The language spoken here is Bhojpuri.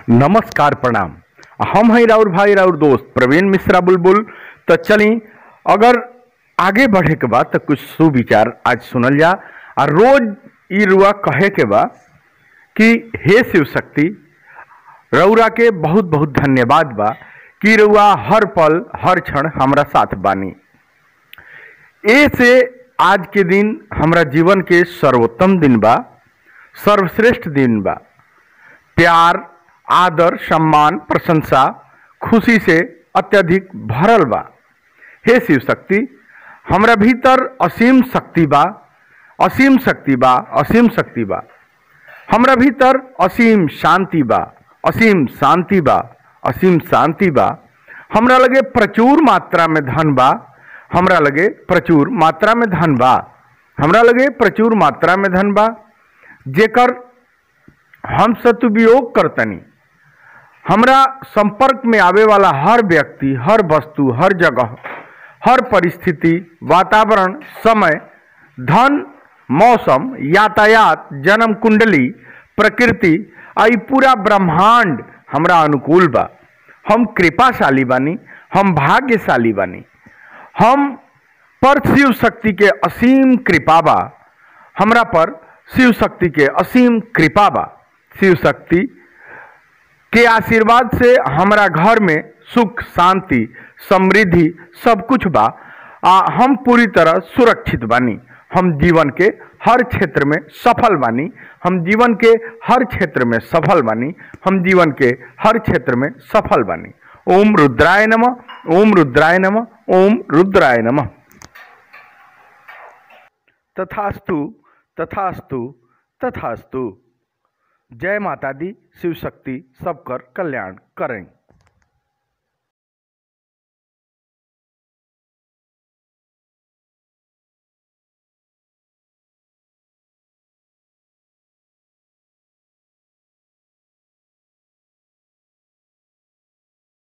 नमस्कार प्रणाम हम हैं राउर भाई राउर दोस्त प्रवीण मिश्रा बुलबुल तो चली अगर आगे बढ़े के बाद तो कुछ सुविचार आज सुनल जा आ रोज ई रुआ कहे के बा कि हे शिव शक्ति रउरा के बहुत बहुत धन्यवाद बा कि रउआ हर पल हर क्षण हमरा साथ बानी ए से आज के दिन हमरा जीवन के सर्वोत्तम दिन बा सर्वश्रेष्ठ दिन बा प्यार आदर सम्मान प्रशंसा खुशी से अत्यधिक भरल बा हे शिव शक्ति हमरा भीतर असीम शक्ति बा असीम शक्ति बा असीम शक्ति बा हमरा भीतर असीम शांति बा असीम शांति बा असीम शांति बा हमरा लगे प्रचुर मात्रा में धन बा हमरा लगे प्रचुर मात्रा में धन बा हमरा लगे प्रचुर मात्रा में धन बा जेकर हम सदुपयोग करतनी हमरा संपर्क में आवे वाला हर व्यक्ति हर वस्तु हर जगह हर परिस्थिति वातावरण समय धन मौसम यातायात जन्म कुंडली प्रकृति आ ई पूरा ब्रह्मांड हमरा अनुकूल बा हम कृपाशाली बानी हम भाग्यशाली बानी हम पर शिव शक्ति के असीम कृपा बा हमरा पर शिव शक्ति के असीम कृपा बा शिव शक्ति के आशीर्वाद से हमरा घर में सुख शांति समृद्धि सब कुछ बा आ हम पूरी तरह सुरक्षित बानी हम जीवन के हर क्षेत्र में सफल बानी हम जीवन के हर क्षेत्र में सफल बानी हम जीवन के हर क्षेत्र में सफल बानी ओम रुद्राय नमः ओम रुद्राय नमः ओम रुद्राय नमः तथास्तु तथास्तु तथास्तु जय माता दी शिव शक्ति सबकर कल्याण करें